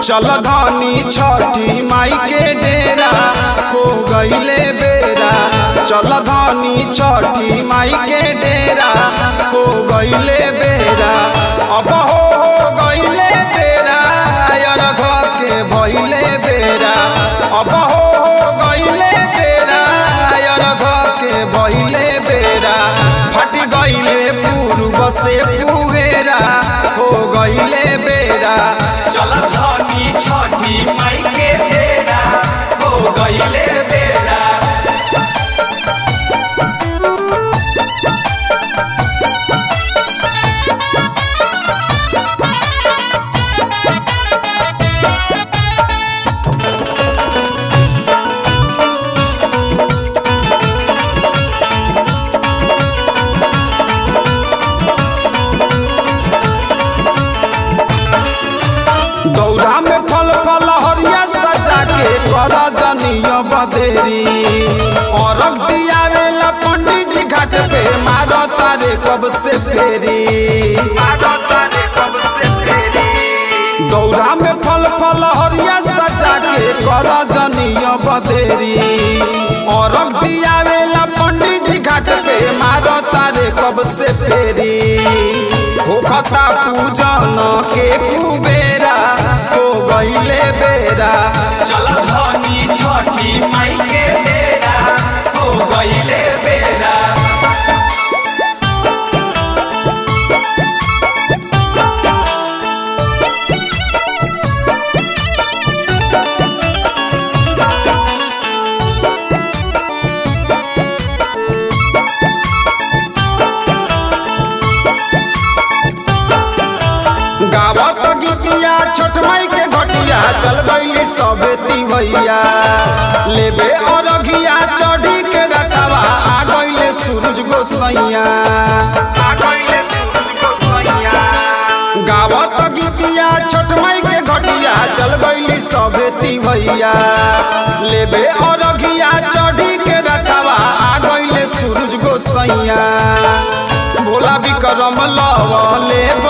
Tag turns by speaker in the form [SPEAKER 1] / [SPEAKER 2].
[SPEAKER 1] चल धनी छठी माई के डेरा हो गईले बेरा चल धनी छठी माई के डेरा हो गईले बेरा अब हो हो गईले बेरा अरघ के भइले बेरा अब हो हो गईले बेरा अरघ के भइले बेरा फट गईले पूर्व से फुगेरा हो गईले बेरा
[SPEAKER 2] चल धनी छठी माई के बेरा हो गईले बेरा
[SPEAKER 1] दौरा में फल फल हरिया सजा के कर जनिय बदेरी औरग दियावेला पंडित जी घाट पे मारो तारे कब से फेरी दौरा में फल फल हरिया सजा के कर जनिय बदेरी औरग दियावेला पंडित जी घाट पे मारो तारे कब से फेरी होखता पूजन के कुबेरा हो गईले बेरा
[SPEAKER 2] चल धनी छठी माई के बेरा हो गईले बेरा
[SPEAKER 1] गावत गीतिया छोट माई के घटिया चल गईली सबे तिवैया लेबे अरघिया चढ़ी के रखवा आ गईले सूरज गोसैया गावत गीतिया छोट माई के घटिया चल गईली सबे तिवैया लेबे अरघिया चढ़ी के रखवा आ गईले सूरज गोसैया भोला विक्रम लवले